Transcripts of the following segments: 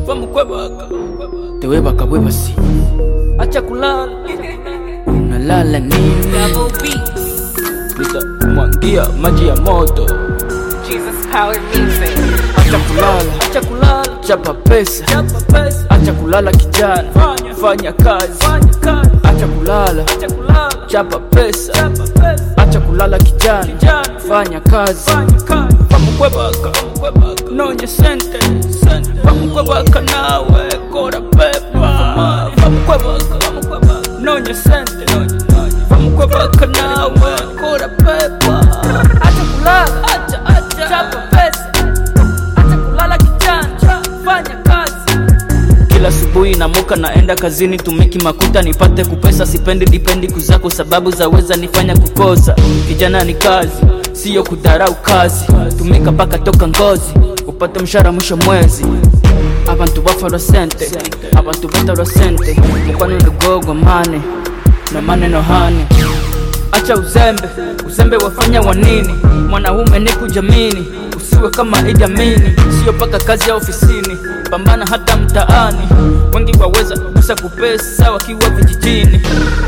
vamos kwebaka tewebaka bwe basi acha kulala unalala nini Double beats. nitamwangia maji ya moto Jesus Power Music. acha kulala acha kulala chapa pesa chapa pesa acha kulala kijana fanya fanya kazi fanya kazi acha kulala acha kulala chapa pesa chapa pesa acha kulala kijana kijana fanya kazi fanya kazi pamukwebaka pamukwebaka nonye sente sente pamukwebaka nawe kora pepa pamukwebaka pamukwebaka nonye sente nonye nonye pamukwebaka nawe kora pepa acha kulala acha acha chapa pesa acha kulala kijana fanya kazi kila asubuhi namuka naenda kazini tumiki makuta nipate kupesa sipendi dipendi kuzako sababu zaweza nifanya kukosa kijana ni kazi siyo kudharau kazi tumika mpaka toka ngozi upate mshara mwisho mwezi abantu bafaro sente abantu bataro sente mukwano ndugogo mane na maneno hane acha uzembe uzembe wafanya wanini mwanaume ni kujamini usiwe kama idamini sio paka kazi ya ofisini pambana hata mtaani wengi waweza kusa kupesa wakiwa vijijini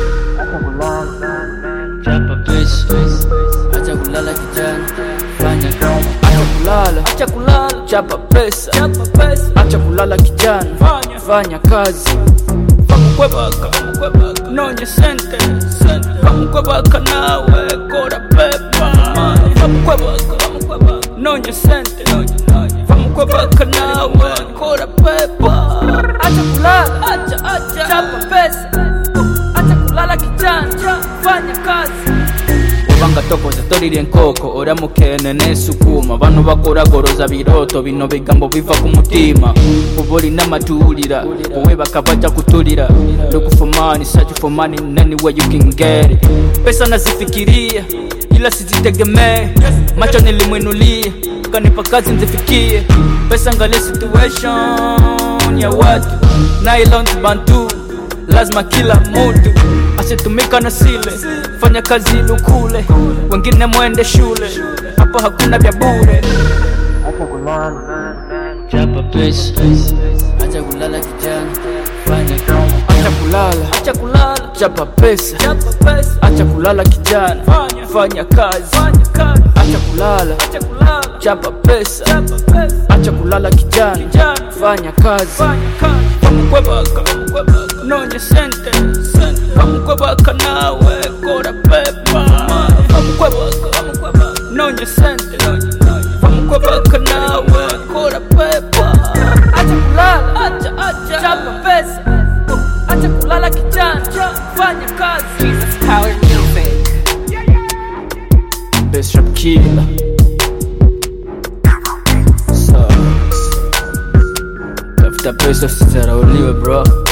chapa pesa acha kulala kijana fanya acha kulala acha kulala chapa pesa chapa pesa acha kulala kijana fanya fanya kazi pamukwebaka pamukwebaka nonye sente sente pamukwebaka nawe kora pepa pamukwebaka pamukwebaka nonye sente nonye nonye pamukwebaka nawe kora pepa acha kulala acha acha chapa pesa acha kulala kijana fanya kazi obanga tokoza tolirya enkoko oramukene nesukuma bano bakoragoroza biroto bino bigambo biva ku mutima oba olina amatuulira owebaka bajja kutulira look for money search for money in any way you can get it pesa nazifikiria ila sizitegemee macho nilimwinulia kanipa kazi nzifikie pesa ngale situation ya watu nylons bantu lazima kila mutu asitumika na sile fanya kazi lukule wengine mwende shule hapo hakuna vya bure chapa pesa acha kulala kijana fanya acha kulala acha kulala chapa pesa chapa pesa acha kulala kijana fanya fanya kazi fanya kazi acha kulala acha kulala chapa pesa chapa pesa acha kulala kijana kijana fanya kazi fanya kazi pamukwebaka pamukwebaka nonye sente sente pamukwebaka nawe kora pepa pamukwebaka pamukwebaka nonye sente nonye nonye pamukwebaka nawe kora pepa acha kulala acha acha chapa pesa acha kulala kijana fanya kazi Jesus Power Music. Best rap killer Sucks. Tafuta pesa usizarauliwe bro